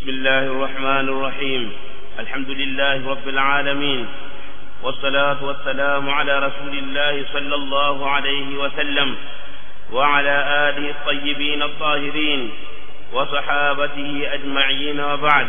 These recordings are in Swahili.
بسم الله الرحمن الرحيم الحمد لله رب العالمين والصلاة والسلام على رسول الله صلى الله عليه وسلم وعلى آله الطيبين الطاهرين وصحابته أجمعين وبعد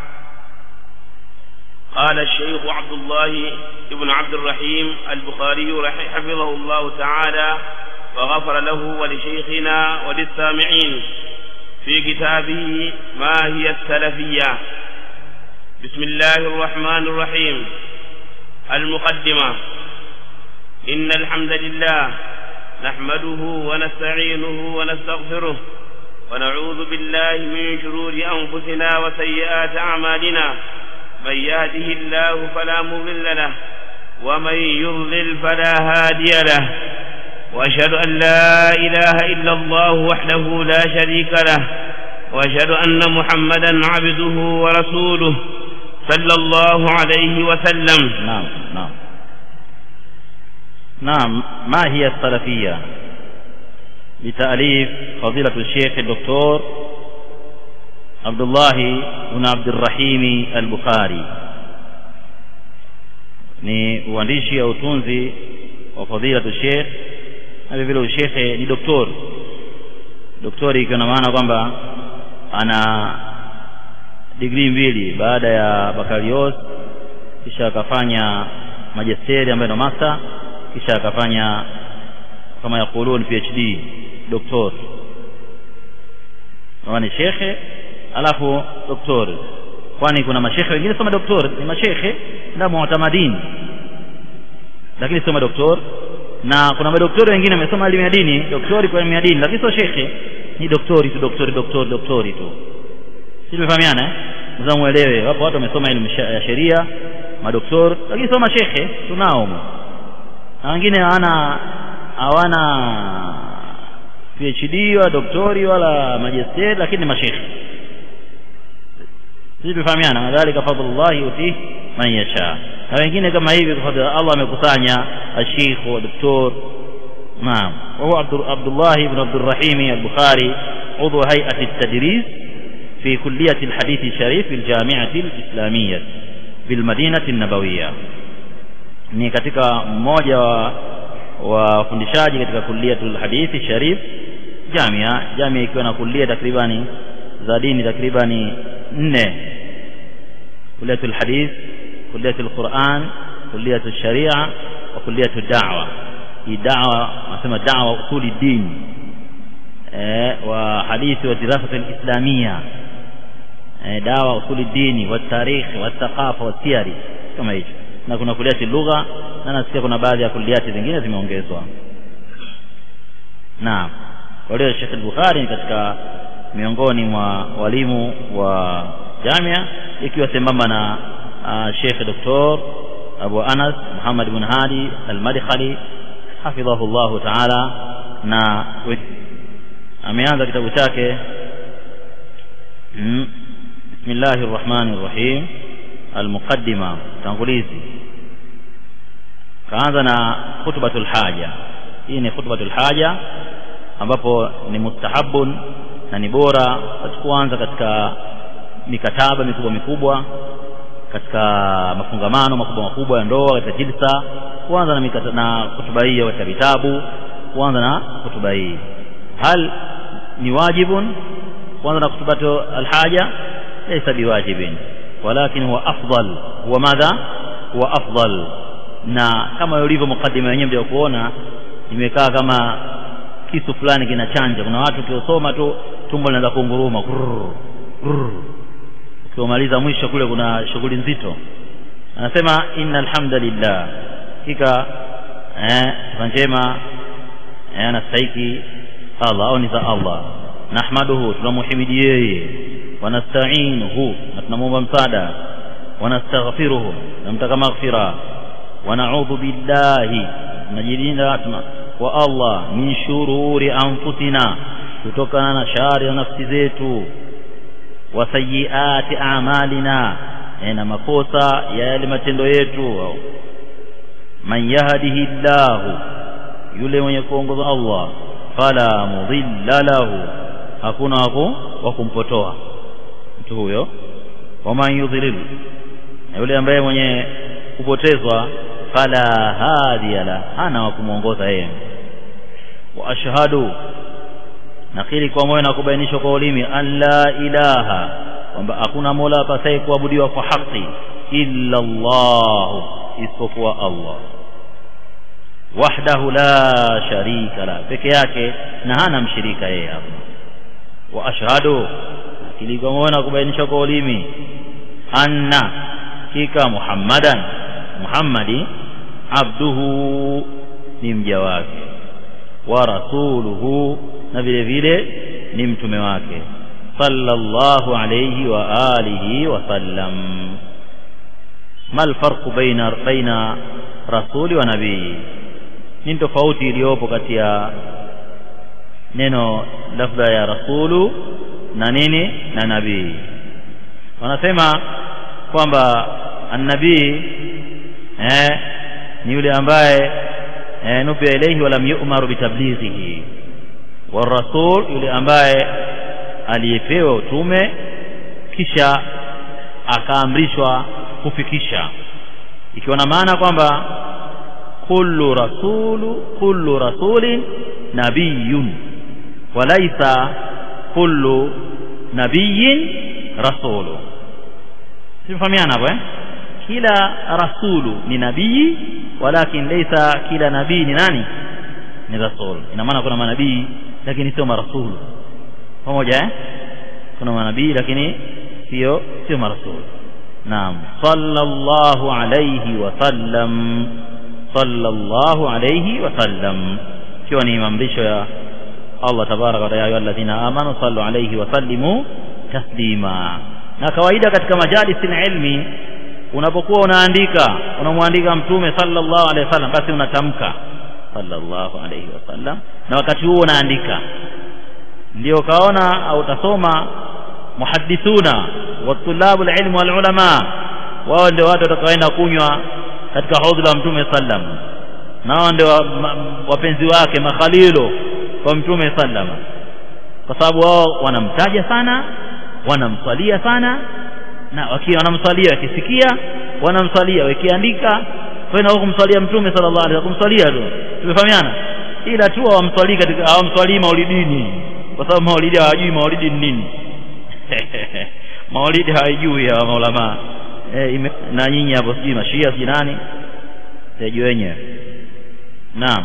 قال الشيخ عبد الله بن عبد الرحيم البخاري حفظه الله تعالى وغفر له ولشيخنا وللسامعين في كتابه ما هي السلفية بسم الله الرحمن الرحيم المقدمة إن الحمد لله نحمده ونستعينه ونستغفره ونعوذ بالله من شرور أنفسنا وسيئات أعمالنا من يهده الله فلا مضل له ومن يضلل فلا هادي له وأشهد أن لا إله إلا الله وحده لا شريك له وأشهد أن محمدا عبده ورسوله صلى الله عليه وسلم نعم نعم نعم ما هي السلفية بتأليف فضيلة الشيخ الدكتور عبد الله بن عبد الرحيم البخاري ni uandishi au utunzi wa fadhilatu sheikh na vile ushekhe ni doktori doktori ikiwa na maana kwamba ana digrii mbili baada ya bakalios kisha akafanya majesteri ambayo ndo master kisha akafanya kama yakulun phd doktor ni shekhe alafu doktori kwani kuna mashekhe wengine soma doktori ni mashekhe nda muatamadini lakini soma doktori na kuna madoktori wengine wamesoma elimu ya dini doktori kwa elimu ya dini lakini sio shekhe ni doktori tu doktori doktori doktori tu si tumefahamiana eh mzaa muelewe wapo watu wamesoma elimu ya sheria madoktori lakini sio mashekhe tunao na wengine hawana hawana PhD wa doktori wala majesteri lakini ni mashekhe sisi tumefahamiana madhalika fadlullahi yutihi man yasha na wengine kama hivi kwa fadhila Allah amekusanya الشيخ ودكتور نعم وهو عبد الله بن عبد الرحيم البخاري عضو هيئة التدريس في كلية الحديث الشريف في الجامعة الإسلامية بالمدينة النبوية ni katika mmoja wa wafundishaji katika kuliatul hadithi sharif jamia jamia ikiwa na kulia takribani za dini takribani nne kuliatul hadith kuliatul quran kuliatul sharia wa kuliatul da'wa hii da'wa nasema da'wa usuli din eh wa hadithi wa dirasa al-islamia eh dawa usuli dini wa tarikh wa thaqafa wa siyari kama hicho na kuna kuliati lugha na nasikia kuna baadhi ya kuliati zingine zimeongezwa naam kwa hiyo Sheikh al-Bukhari ni katika miongoni mwa walimu wa jamia ikiwa sambamba na uh, Sheikh Dr. Abu Anas Muhammad bin Hadi al-Madkhali hafidhahu Allah ta'ala na ameanza kitabu chake Bismillahir Rahmanir Rahim al-Muqaddima tangulizi kaanza na khutbatul haja hii ni khutbatul haja ambapo ni mustahabun na ni bora kuanza katika mikataba mikubwa mikubwa katika mafungamano makubwa makubwa ya ndoa katika jilsa kuanza na mikata, na hutuba hii katika vitabu kuanza na hutuba hii hal ni wajibun kuanza na khutbatu alhaja laysa biwajibin walakin huwa afdal huwa madha huwa afdal na kama ulivyo mukaddima wenyewe ndio kuona imekaa kama kisu fulani kinachanja kuna watu kiosoma tu tumbo linaanza kunguruma ukiomaliza mwisho kule kuna shughuli nzito anasema inna alhamdulillah hakika eh sifa njema eh anastahiki Allah au ni za Allah nahmaduhu tunamuhimidi yeye wanasta'inuhu na tunamwomba msaada wanastaghfiruhu namtaka maghfira ونعوذ بالله najilinda kwa Allah min shururi anfusina kutokana na shari ya nafsi zetu wa sayyiati a'malina na makosa ya yale matendo yetu man yahdihi Allah yule mwenye kuongoza Allah fala mudilla lahu hakuna wa kumpotoa mtu huyo waman yudhlil na yule ambaye mwenye kupotezwa fala hadiya la hana wa kumwongoza yeye wa ashhadu nakiri kwa moyo na kubainishwa kwa ulimi an la ilaha kwamba hakuna mola apasaye kuabudiwa kwa haki illa Allah isipokuwa Allah wahdahu la sharika la peke yake na hana mshirika yeye hapo wa ashhadu nakiri kwa moyo na kubainishwa kwa ulimi anna hakika muhammadan muhammadi abduhu ni mja wake wa rasuluhu na vile vile ni mtume wake sallallahu alayhi wa alihi wa sallam mal farqu baina baina rasuli wa nabii ni tofauti iliyopo kati ya neno lafdha ya rasulu na nini na nabii wanasema kwamba annabii eh, ni yule ambaye eh, nubia ilaihi walam yu'maru bitablighihi warasul yule ambaye aliyepewa utume kisha akaamrishwa kufikisha ikiwa na maana kwamba kullu rasulu kullu rasulin nabiyun walaisa kullu nabiyin rasulu simfahamiana hapo eh kila rasulu ni nabii walakin laysa kila nabii ni nani ni rasul ina maana kuna manabii lakini sio marasulu pamoja eh kuna manabii lakini sio sio marasul naam sallallahu alayhi wa sallam sallallahu alayhi wa sallam ikiwa ni maamrisho ya Allah tabaraka wa taala alladhina amanu sallu alayhi wa sallimu taslima na kawaida katika majalisi ilmi unapokuwa unaandika unamwandika mtume sallallahu alaihi wasallam basi unatamka sallallahu alaihi wasallam na wakati huo unaandika ndio kaona au utasoma muhaddithuna wa tulabu alilm wal ulama wao ndio watu watakaoenda kunywa katika haudhi la mtume sallam nao ndio wapenzi wake makhalilo kwa mtume sallam kwa sababu wao wanamtaja sana wanamswalia sana na wakiwa wanamswalia wakisikia wanamswalia wakiandika kwenda kumswalia mtume sallallahu alaihi wasallam kumswalia tu tumefahamiana ila tu hawamswalii katika hawamswalii maulidini kwa sababu maulidi hawajui maulidi ni nini maulidi hawajui hawa maulama e, na nyinyi hapo sijui mashia sijui nani tajua wenyewe naam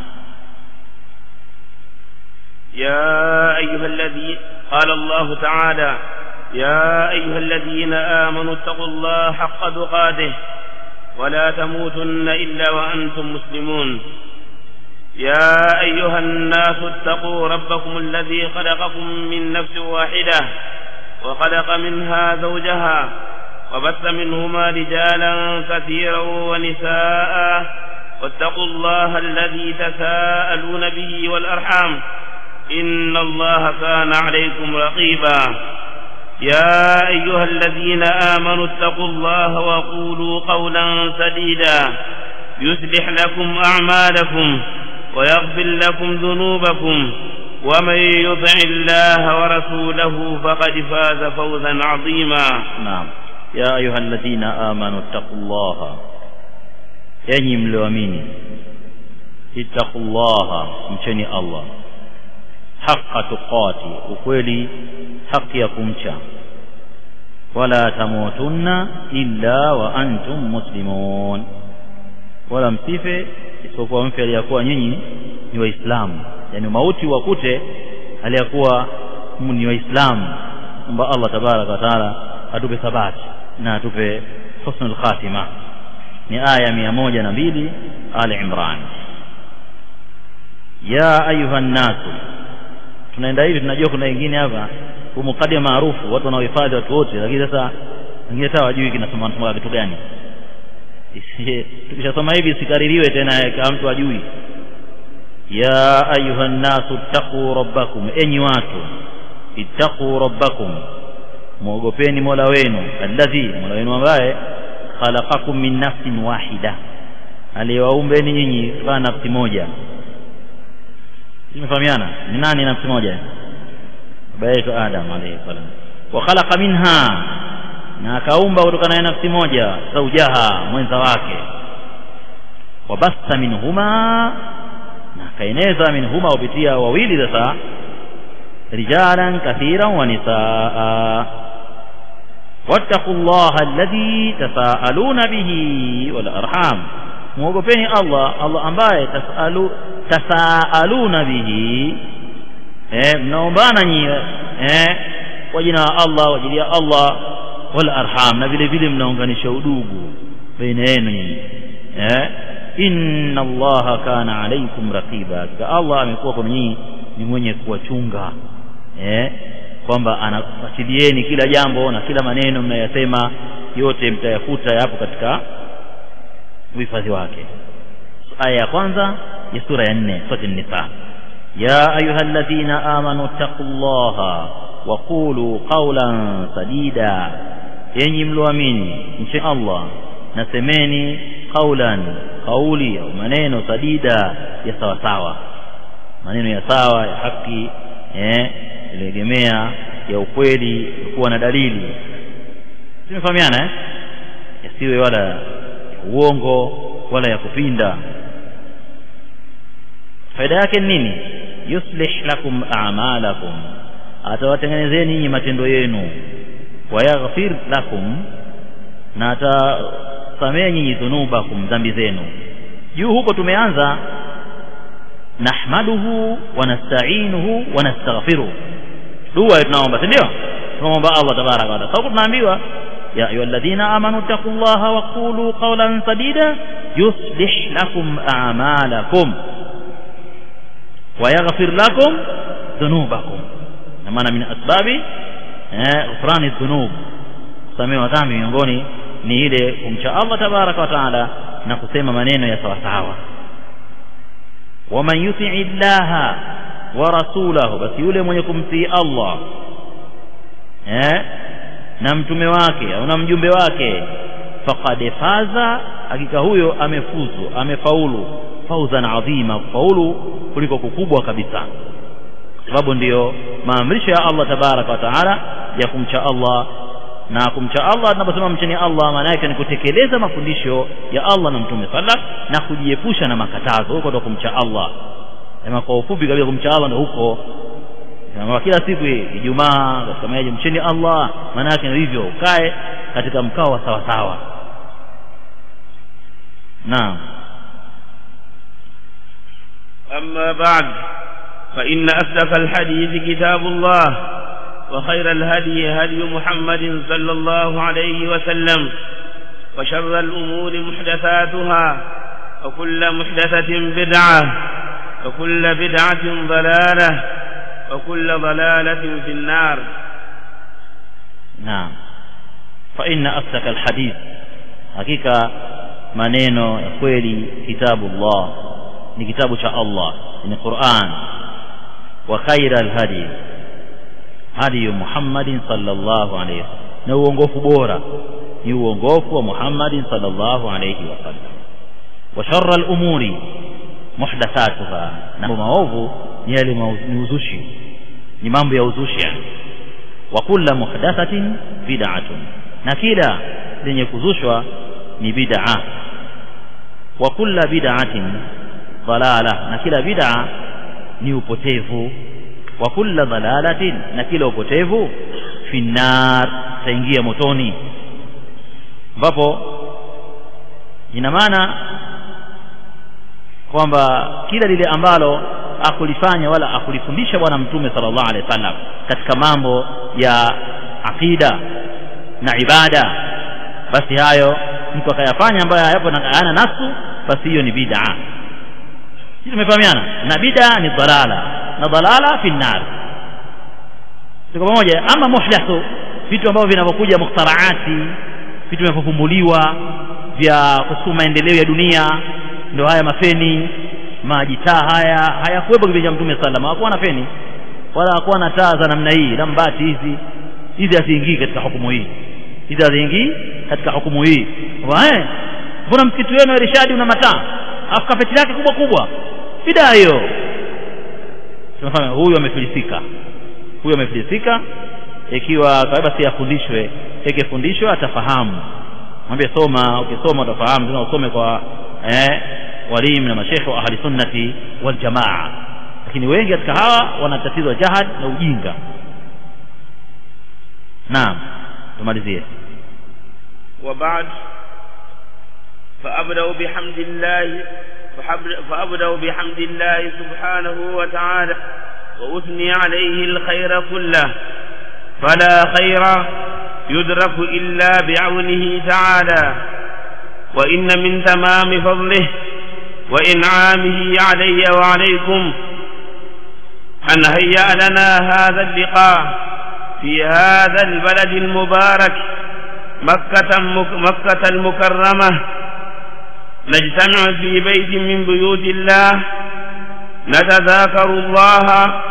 يا أيها الذي قال الله تعالى يا أيها الذين آمنوا اتقوا الله حق تقاته ولا تموتن إلا وأنتم مسلمون يا أيها الناس اتقوا ربكم الذي خلقكم من نفس واحدة وخلق منها زوجها وبث منهما رجالا كثيرا ونساء واتقوا الله الذي تساءلون به والأرحام إن الله كان عليكم رقيبا يا أيها الذين آمنوا اتقوا الله وقولوا قولا سديدا يصلح لكم أعمالكم ويغفر لكم ذنوبكم ومن يطع الله ورسوله فقد فاز فوزا عظيما نعم يا أيها الذين آمنوا اتقوا الله enyi mlioamini ittaqullaha mcheni allah haqa tuqati ukweli haki ya kumcha wala tamutunna illa wa antum muslimun wala msife isipokuwa mfe aliyakuwa nyinyi ni waislamu yani mauti wakute aliyakuwa ni waislamu kwamba allah tabaraka wa taala atupe thabati na atupe husnul khatima ni aya mia moja na mbili ali imran ya ayuha nnasu tunaenda hivi tunajua kuna wengine hapa umukadi maarufu watu wanaohifadhi watu wote lakini sasa wengine hata wajui kinasoma nasoma kitu gani tukishasoma hivi sikaririwe tena kama mtu ajui ya ayuha nnasu ittaquu rabbakum enyi watu ittaquu rabbakum mwogopeni mola wenu alladhi mola wenu ambaye khalaqakum min nafsin wahida aliyewaumbeni nyinyi kutokana na nafsi moja tumefahamiana ni nani nafsi moja baba yetu adam alayhi salam wa khalaqa minha na akaumba kutokana na nafsi moja zaujaha mwenza wake wabasta minhuma na akaeneza minhuma kupitia wawili sasa rijalan kathiran wa nisaa واتقوا الله الذي تساءلون به والأرحام muogopeni Allah Allah ambaye tasalu tasaaluna bihi eh mnaombana nyi eh kwa jina la Allah kwa ajili ya Allah wal arham na vile vile mnaunganisha udugu baina yenu nyinyi eh inna Allah kana alaykum raqiba Allah amekuwa kwa nyinyi ni mwenye kuwachunga eh kwamba anafuatilieni kila jambo na kila maneno mnayasema yote mtayakuta yapo katika uhifadhi wake aya ya kwanza ya sura ya nne sura nisa ya ayyuhalladhina amanu taqullaha wa qulu qawlan sadida enyi mlioamini mche Allah na semeni qawlan kauli au maneno sadida ya sawa sawa maneno ya sawa ya haki eh ilegemea ya ukweli kuwa na dalili tumefahamiana eh yasiwe wala ya uongo wala ya kupinda faida yake ni nini yuslih lakum a'malakum atawatengenezeni nyinyi matendo yenu wayaghfir lakum na atasamehe nyinyi dhunubakum dhambi zenu juu huko tumeanza nahmaduhu wa nasta'inuhu wa nastaghfiruh dua tunaomba si ndio tunaomba Allah tabaraka wa taala sababu tunaambiwa ya ayyuhalladhina amanu taqullaha wa qulu qawlan sadida yuslih lakum a'malakum wa yaghfir lakum dhunubakum na maana min asbabi eh ghufrani dhunub kusamehewa dhambi miongoni ni ile kumcha Allah tabaraka wa taala na kusema maneno ya sawa sawa waman yutii llaha wa rasulahu basi yule mwenye kumtii Allah eh na mtume wake au na mjumbe wake faqad faza hakika huyo amefuzu amefaulu fauzan adhima faulu kuliko kukubwa kabisa sababu ndiyo maamrisho ya Allah tabaraka wa taala ya kumcha Allah na kumcha Allah tunaposema mcheni Allah maana yake ni kutekeleza mafundisho ya Allah na mtume sallam na kujiepusha na makatazo huko ndo kumcha Allah sema kwa ufupi kabisa kumcha Allah ndo huko kama kila siku Ijumaa katika maji mcheni Allah maana yake ni hivyo ukae katika mkao wa sawa sawa naam أما بعد فإن أصدق الحديث كتاب الله وخير الهدي هدي محمد صلى الله عليه وسلم وشر الأمور محدثاتها وكل محدثة بدعة وكل بدعة ضلالة وكل ضلالة في النار نعم فإن أصدق الحديث حقيقة maneno ya kweli kitabu Allah ni kitabu cha Allah ni Qur'an wa khaira alhadi hadi Muhammadin sallallahu alayhi wasallam na uongofu bora ni uongofu wa Muhammadin sallallahu alayhi wasallam wa sharra al-umuri muhdathatuha na maovu ni yale ni uzushi ni mambo ya uzushi yani wa kullu muhdathatin bid'atun na kila lenye kuzushwa ni bid'a wa kullu bid'atin dalala na kila bid'a ni upotevu wa kullu dalalatin na kila upotevu finnar taingia motoni ambapo ina maana kwamba kila lile ambalo akulifanya wala akulifundisha bwana mtume sallallahu alaihi wasallam katika mambo ya aqida na ibada basi hayo mtu akayafanya ambayo hayapo na hayana nasu basi hiyo ni bid'a sisi tumefahamiana na bid'a ni dalala na dalala fi nar tuko pamoja ama muhdathu vitu ambavyo vinavyokuja mukhtaraati vitu vinavyofumbuliwa vya kusukuma maendeleo ya dunia ndio haya mafeni maji taa haya hayakuwepo kipindi cha mtume sallam hakuwa na feni wala hakuwa na taa za namna hii lambati hizi hizi haziingii katika hukumu hii hizi haziingii katika hukumu hii eh mbona msikiti wenu Rishadi una mataa afu kapeti lake kubwa kubwa bidaa hiyo tunafahamu huyu amefilisika huyu amefilisika ikiwa kawaida si afundishwe ikifundishwe atafahamu mwambie soma ukisoma utafahamu tena usome kwa eh, walimu na mashekhe wa ahli sunnati wal jamaa lakini wengi katika hawa wana tatizo la jahad na ujinga naam tumalizie وبعد فأبدأ بحمد الله فأبدأ بحمد الله سبحانه وتعالى وأثني عليه الخير كله فلا خير يدرك إلا بعونه تعالى وإن من تمام فضله وإنعامه علي وعليكم أن هيأ لنا هذا اللقاء في هذا البلد المبارك مكة, مكة المكرمة نجتمع في بيت من بيوت الله نتذاكر الله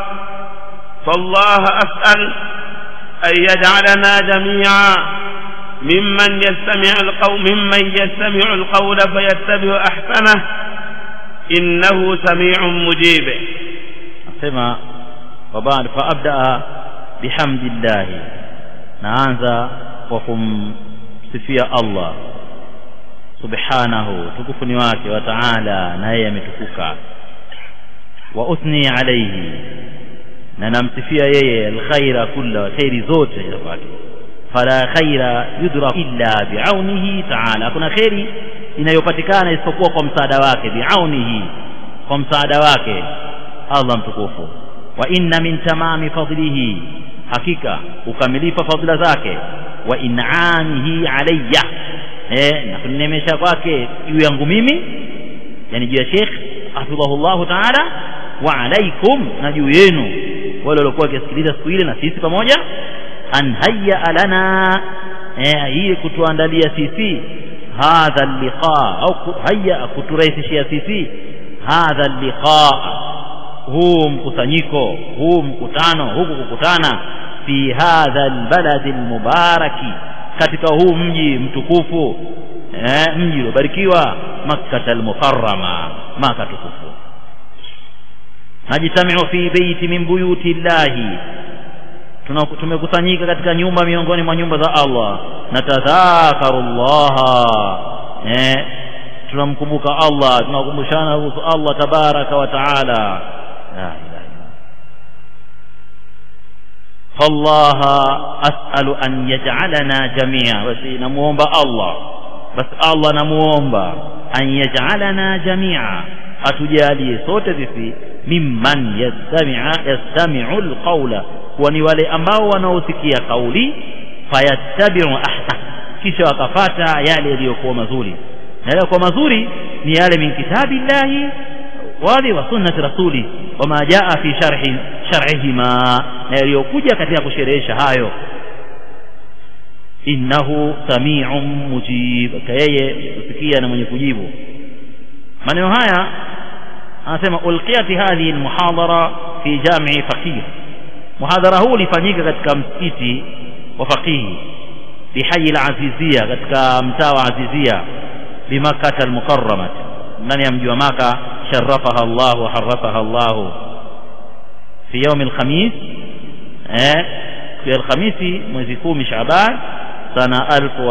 فالله أسأل أن يجعلنا جميعا ممن يستمع القول ممن يستمع القول فيتبع أحسنه إنه سميع مجيب أسمع وبعد فأبدأ بحمد الله naanza kwa kumsifia Allah subhanahu tukufu ni wake wa ta'ala na yeye ametukuka wa uthni alayhi na namsifia yeye alkhaira kulla khairi zote za kwake fala khaira yudrak illa biaunihi ta'ala hakuna khairi inayopatikana isipokuwa kwa msaada wake biaunihi kwa msaada wake Allah mtukufu wa inna min tamami fadlihi hakika ukamilifu fadhila zake wa in'amihi alayya eh na kunemesha kwake juu yangu mimi yani juu ya Sheikh hafidhahullah ta'ala wa alaikum na juu yenu wale waliokuwa wakisikiliza siku ile na sisi pamoja an hayya lana eh hii kutuandalia sisi hadha liqa au hayya kuturahisishia sisi hadha liqa huu mkusanyiko huu mkutano huku kukutana fi hadha albalad almubaraki katika huu mji mtukufu eh, mji uliobarikiwa makkah almukarrama maka tukufu najitamiu fi beiti min buyuti llahi tumekusanyika katika nyumba miongoni mwa nyumba za Allah natadhakaru llaha eh, tunamkumbuka Allah tunakumbushana kuhusu Allah tabaraka wa taala la ilaha فالله أسأل أن يجعلنا جميعا بس نموomba الله بس الله نموomba أن يجعلنا جميعا atujalie sote sisi mimman yastami'a yastami'u alqawla kuwa ni wale ambao wanaosikia kauli fayattabi'u ahsan kisha wakafata yale yaliyokuwa mazuri na yaliyokuwa mazuri ni yale min kitabillahi wali wa sunnati rasuli wama jaa fi sharhi shar'ihima na yaliyokuja katika kusherehesha hayo innahu sami'un mujib yeye kusikia na mwenye kujibu maneno haya anasema ulqiyat hadhihi almuhadara fi jami'i faqih muhadhara huu ulifanyika katika msikiti wa faqihi bihayi al-azizia katika mtaa wa azizia bimakkah al-mukarramah ndani ya mji wa maka sharafaha Allah wa harafaha Allah fi يوم الخميس eh في الخميس mwezi 10 Shaaban sana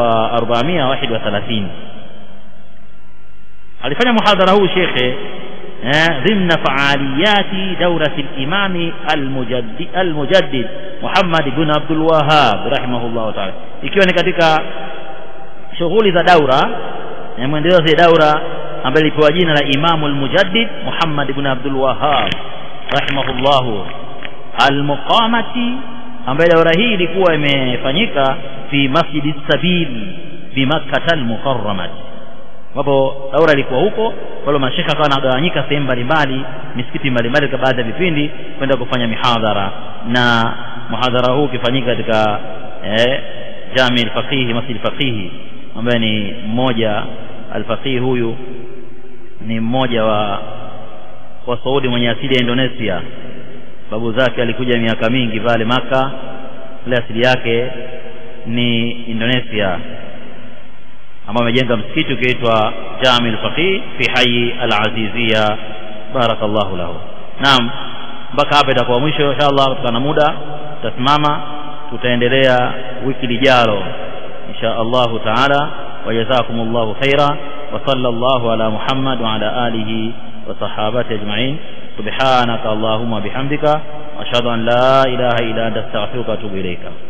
1431 alifanya muhadhara huu shekhe ضمن فعاليات دورة الإمام المجدد, المجدد محمد بن عبد الوهاب رحمه الله تعالى ikiwa ni katika shughuli za daura mwendelezo za daura ambaye ilipewa jina la Imamu al-Mujaddid Muhammad ibn Abdul Wahhab rahimahullah al-muqamati ambaye daura hii ilikuwa imefanyika fi Masjid Sabil bi Makkah al-Mukarramah ambapo daura ilikuwa huko wale mashekha akawa anagawanyika sehemu mbalimbali misikiti mbalimbali katika baadhi ya vipindi kwenda kufanya mihadhara na muhadhara huu ukifanyika katika eh, Jami al-Faqihi Masjid al-Faqihi ambaye ni mmoja al-Faqihi huyu ni mmoja wa wa Saudi mwenye asili ya Indonesia babu zake alikuja miaka mingi pale maka ile asili yake ni Indonesia ambao amejenga msikiti ukiitwa Jami al-Faqih fi hayi al-Azizia barakallahu lahu naam mpaka hapa itakuwa mwisho inshallah kutokana na muda tutasimama tutaendelea wiki lijalo insha Allahu taala wajazakumullahu khaira wa sallallahu ala Muhammad wa ala alihi wa sahabati ajma'in subhanaka allahumma bihamdika ashhadu an la ilaha illa anta astaghfiruka wa atubu ilayka